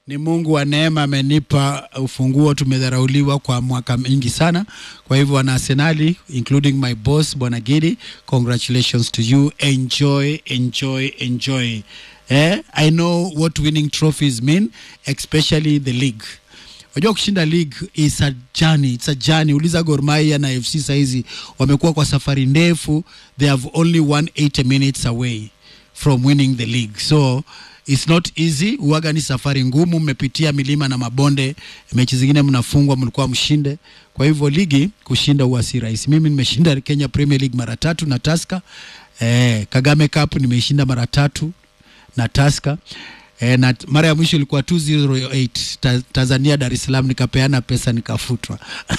ni Mungu wa neema amenipa ufunguo. Tumedharauliwa kwa mwaka mingi sana, kwa hivyo wana Arsenali including my boss Bwana Gidi, congratulations to you. Enjoy, enjoy, enjoy. Eh, I know what winning trophies mean, especially the league. Unajua kushinda league is a journey, it's a journey. Uliza Gor Mahia na FC saizi wamekuwa kwa safari ndefu, they have only 180 minutes away from winning the league so it's not easy uwaga ni safari ngumu mmepitia milima na mabonde mechi zingine mnafungwa mlikuwa mshinde kwa hivyo ligi kushinda huwa si rahisi mimi nimeshinda Kenya Premier League mara tatu na Tusker eh, Kagame Cup nimeshinda mara tatu na Tusker E, na t- mara ya mwisho ilikuwa 208 ta, Tanzania Dar es Salaam, nikapeana pesa nikafutwa.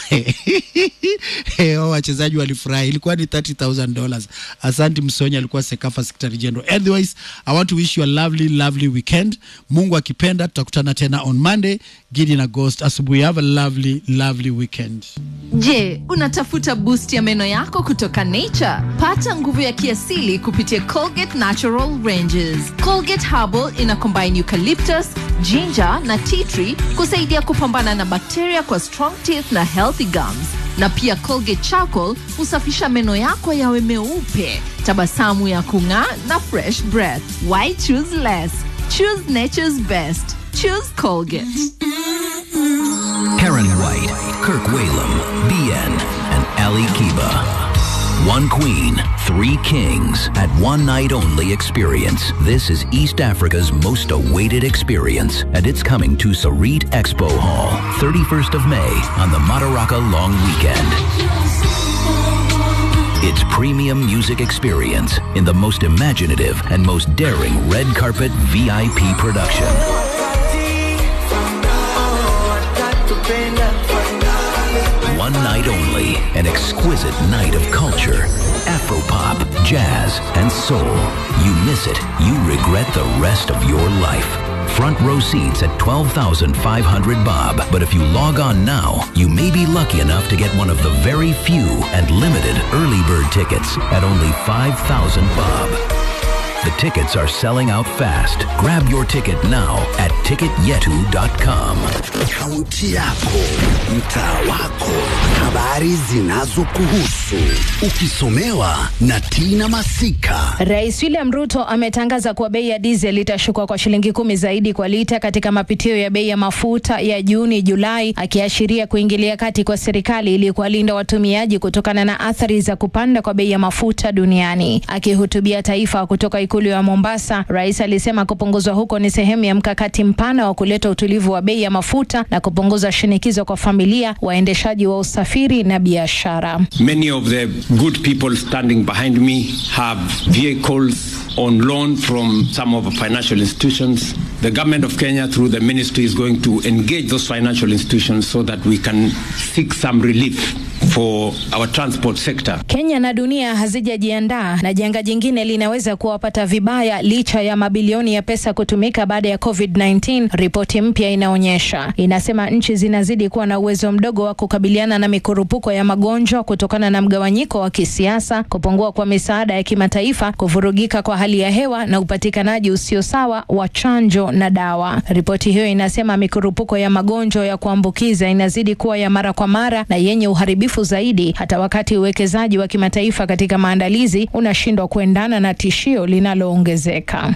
Eh, hao wachezaji walifurahi, ilikuwa ni 30000 dollars. Asanti Msonya, alikuwa Sekafa Secretary General. Otherwise, I want to wish you a lovely lovely weekend. Mungu akipenda tutakutana tena on Monday. Gidi na Ghost asubuhi. Have a lovely lovely weekend. Je, unatafuta boost ya meno yako kutoka Nature? Pata nguvu ya kiasili kupitia Colgate Natural Ranges. Colgate Herbal ina combine eucalyptus, ginger na tea tree kusaidia kupambana na bakteria kwa strong teeth na healthy gums. Na pia Colgate Charcoal husafisha meno yako yawe meupe, tabasamu ya kung'aa na fresh breath. Why choose less? Choose nature's best. Choose Colgate. Karen White, Kirk Whalum, BN, and Ali Kiba. One queen, three kings at one night only experience. This is East Africa's most awaited experience, and it's coming to Sarit Expo Hall, 31st of May on the Madaraka Long Weekend. It's premium music experience in the most imaginative and most daring red carpet VIP production. One night only, an exquisite night of culture, Afropop, jazz, and soul. You miss it, you regret the rest of your life. Front row seats at 12,500 bob, but if you log on now, you may be lucky enough to get one of the very few and limited early bird tickets at only 5,000 bob. The tickets are selling out fast. Grab your ticket now at ticketyetu.com. Kaunti yako, mtaa wako, habari zinazokuhusu, ukisomewa na Tina Masika. Rais William Ruto ametangaza kuwa bei ya diesel itashuka kwa shilingi kumi zaidi kwa lita katika mapitio ya bei ya mafuta ya Juni Julai, akiashiria kuingilia kati kwa serikali ili kuwalinda watumiaji kutokana na athari za kupanda kwa bei ya mafuta duniani. Akihutubia taifa kutoka ikulu ya Mombasa, rais alisema kupunguzwa huko ni sehemu ya mkakati mpana wa kuleta utulivu wa bei ya mafuta na kupunguza shinikizo kwa familia, waendeshaji wa usafiri na biashara. Many of the good people standing behind me have vehicles on loan from some of the financial institutions. The government of Kenya, through the ministry, is going to engage those financial institutions so that we can seek some relief for our transport sector. Kenya na dunia hazijajiandaa na janga jingine linaweza kuwapata vibaya licha ya mabilioni ya pesa kutumika baada ya COVID-19. Ripoti mpya inaonyesha, inasema nchi zinazidi kuwa na uwezo mdogo wa kukabiliana na mikurupuko ya magonjwa kutokana na mgawanyiko wa kisiasa, kupungua kwa misaada ya kimataifa, kuvurugika kwa hali ya hewa na upatikanaji usio sawa wa chanjo na dawa. Ripoti hiyo inasema mikurupuko ya magonjwa ya kuambukiza inazidi kuwa ya mara kwa mara na yenye uharibifu zaidi, hata wakati uwekezaji wa kimataifa katika maandalizi unashindwa kuendana na tishio linaloongezeka.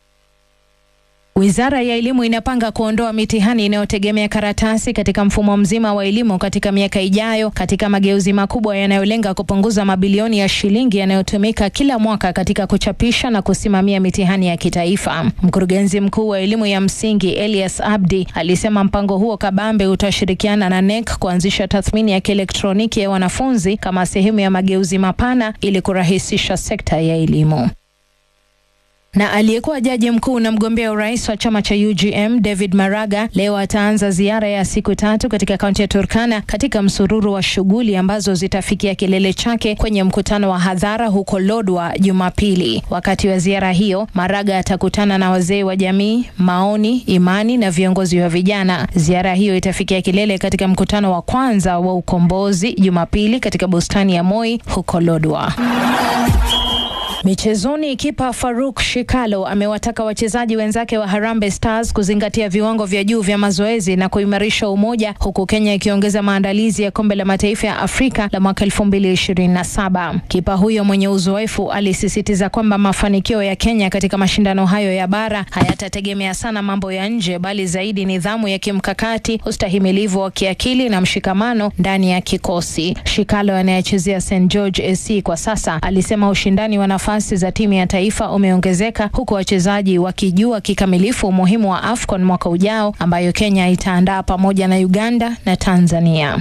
Wizara ya Elimu inapanga kuondoa mitihani inayotegemea karatasi katika mfumo mzima wa elimu katika miaka ijayo katika mageuzi makubwa yanayolenga kupunguza mabilioni ya shilingi yanayotumika kila mwaka katika kuchapisha na kusimamia mitihani ya kitaifa. Mkurugenzi mkuu wa elimu ya msingi Elias Abdi alisema mpango huo kabambe utashirikiana na NEC kuanzisha tathmini ya kielektroniki ya wanafunzi kama sehemu ya mageuzi mapana ili kurahisisha sekta ya elimu na aliyekuwa jaji mkuu na mgombea urais wa chama cha UGM David Maraga leo ataanza ziara ya siku tatu katika kaunti ya Turkana katika msururu wa shughuli ambazo zitafikia kilele chake kwenye mkutano wa hadhara huko Lodwa Jumapili. Wakati wa ziara hiyo, Maraga atakutana na wazee wa jamii, maoni, imani na viongozi wa vijana. Ziara hiyo itafikia kilele katika mkutano wa kwanza wa ukombozi Jumapili katika bustani ya Moi huko Lodwa. Michezoni, kipa Faruk Shikalo amewataka wachezaji wenzake wa Harambee Stars kuzingatia viwango vya juu vya mazoezi na kuimarisha umoja, huku Kenya ikiongeza maandalizi ya kombe la mataifa ya Afrika la mwaka 2027. Kipa huyo mwenye uzoefu alisisitiza kwamba mafanikio ya Kenya katika mashindano hayo ya bara hayatategemea sana mambo ya nje, bali zaidi nidhamu ya kimkakati, ustahimilivu wa kiakili na mshikamano ndani ya kikosi. Shikalo anayechezea St George SC kwa sasa alisema ushindani wa nafasi za timu ya taifa umeongezeka huku wachezaji wakijua kikamilifu umuhimu wa AFCON mwaka ujao ambayo Kenya itaandaa pamoja na Uganda na Tanzania.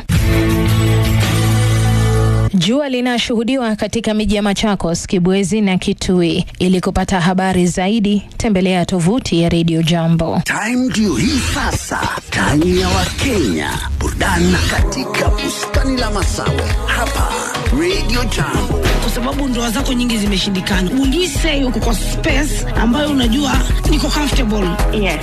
Jua linashuhudiwa katika miji ya Machakos, Kibwezi na Kitui. Ili kupata habari zaidi, tembelea tovuti ya Radio Jambo. Time ndio hii sasa, time ya Wakenya, burudani katika bustani la Masawe hapa Radio Jambo. kwa sababu ndoa zako nyingi zimeshindikana. Will you say uko kwa space ambayo unajua niko comfortable? Yes.